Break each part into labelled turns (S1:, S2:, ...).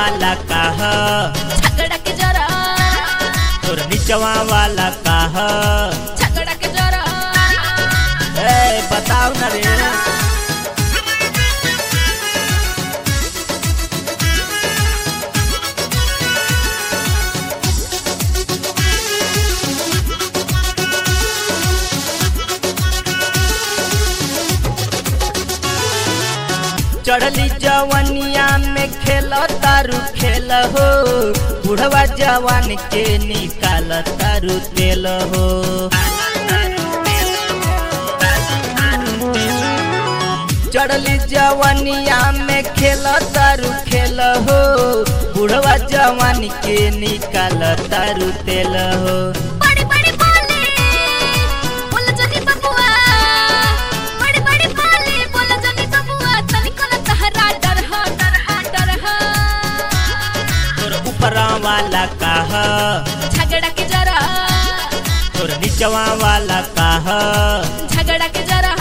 S1: वाला काह
S2: झगड़ा के जरा
S1: तोर निचवा वाला काह
S2: झगड़ा के जरा
S1: ए बताओ ना रे चढ़ली जवनिया में खेल तारू खेल हो बुढ़वा जवान के निकाल तारू तेल हो चढ़ली जवनिया में खेल तारू खेल हो बुढ़वा जवान के निकाल तारू तेल हो
S2: बड़ी बड़ी बोले बोल जनी बबुआ बड़ी बड़ी बोले बोल जनी बबुआ तनिको न तहरा डर हा डर हा डर हा
S1: तोर ऊपरा वाला काह
S2: झगड़ा के जरा
S1: तोर निचवा वाला काह
S2: झगड़ा के जरा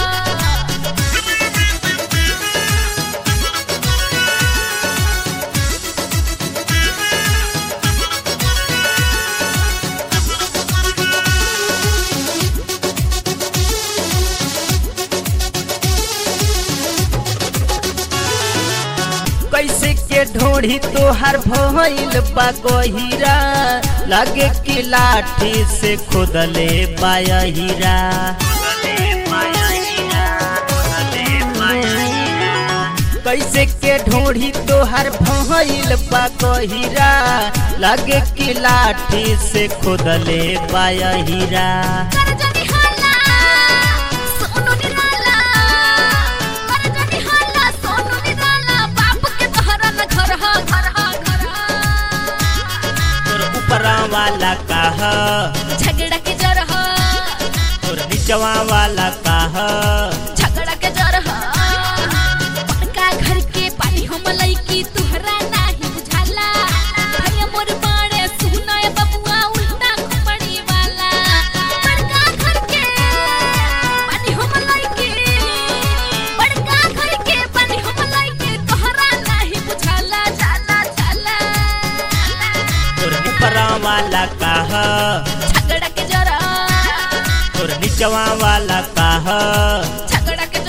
S1: कैसे के ढोढ़ी तोहर भइल बा गहिरा लगे कि लाठी से खोदले बायहिरा कैसे के ढोढ़ी तोहर भइल बा गहिरा लगे कि लाठी से खोदले बायहिरा
S2: कर जनी हाला सोनू निराला कर जनी हाला सोनू निराला बाप के तहरा न घर हा घर हा घर हा
S1: तोर ऊपरा वाला काह
S2: झगड़ा के जरा
S1: तोर निचवा वाला काह
S2: झगड़ा के जरा बड़का घर के पानी हम लईकी तुहरा नाही बुझाला भैया मोर बाड़े सुनाय बबुआ उल्टा खुपड़ी वाला बड़का घर के पानी हम लईकी बड़का घर के पानी हम लईकी तुहरा नाही बुझाला जाला जाला
S1: तोर ऊपरा वाला काह
S2: झगड़ा के जरा
S1: तोर निचवा वाला काह
S2: झगड़ा के